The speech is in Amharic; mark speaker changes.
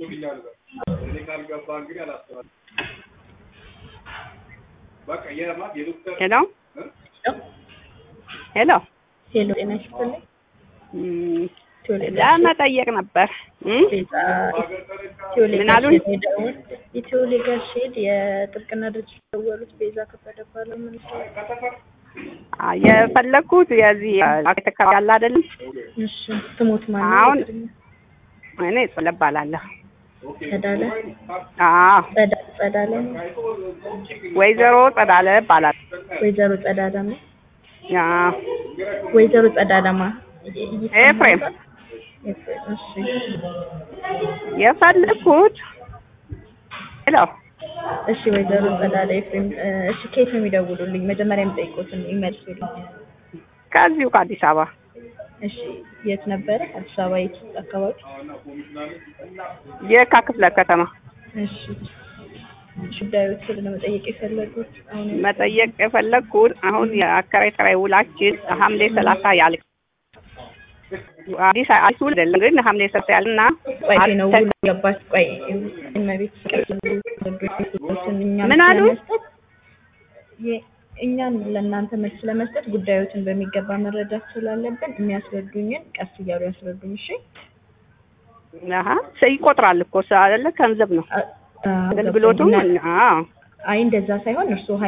Speaker 1: ሄሎ ሄሎ
Speaker 2: ሄሎ ጤና ይስጥልኝ።
Speaker 1: እም፣
Speaker 2: ቴዎሌ
Speaker 1: ለመጠየቅ ነበር እም?
Speaker 2: ቤዛ ቴዎሌ
Speaker 1: ምን አሉኝ?
Speaker 2: ጋሼ የደወል የቴዎሌ ጋሼድ የጥብቅና ድርጅት የደወሉት ቤዛ ከበደ ባለው ምን
Speaker 1: አ፣ የፈለግኩት የዚህ አካባቢ ያለ አይደለም።
Speaker 2: እሺ ስሙት ማን
Speaker 1: አሁን
Speaker 2: ነው?
Speaker 1: እኔ ጸለ እባላለሁ።
Speaker 2: ጸዳለ
Speaker 1: አዎ
Speaker 2: ጸዳ- ጸዳለ ነው?
Speaker 1: ወይዘሮ ጸዳለ እባላለሁ።
Speaker 2: ወይዘሮ ጸዳዳማ
Speaker 1: አዎ
Speaker 2: ወይዘሮ ጸዳዳማ
Speaker 1: ኤፍሬም
Speaker 2: ኤፍሬም እሺ
Speaker 1: የፈለግኩት ሄሎ
Speaker 2: እሺ ወይዘሮ ጸዳለ ኤፍሬም እ፣ እሺ ከየት ነው የሚደውሉልኝ? መጀመሪያ የሚጠይቁትን ይመልሱልኝ።
Speaker 1: ከዚሁ ከአዲስ አበባ
Speaker 2: እሺ የት ነበረ? አዲስ አበባ የት አካባቢ?
Speaker 1: የካ ክፍለ ከተማ
Speaker 2: እሺ ጉዳዮችን ለመጠየቅ የፈለጉት አሁን
Speaker 1: መጠየቅ የፈለግኩት አሁን የአከራይ ተከራይ ውላችን ሐምሌ ሰላሳ ያልቅ አዲስ አዲስ ውል አይደለም ግን ሐምሌ ሰላሳ ያልና
Speaker 2: ቆይ ነው ውል ገባች። ቆይ እመቤት
Speaker 1: ምን አሉ?
Speaker 2: እኛን ለእናንተ መልስ ለመስጠት ጉዳዮችን በሚገባ መረዳት ስላለብን የሚያስረዱኝን ቀስ እያሉ ያስረዱኝ። እሺ
Speaker 1: አሀ ሰ- ይቆጥራል እኮ ሰ- አይደለ ገንዘብ ነው
Speaker 2: አ- አ-
Speaker 1: አገልግሎቱም
Speaker 2: ገብቶኛል።
Speaker 1: አዎ
Speaker 2: አይ እንደዛ ሳይሆን እርስዎ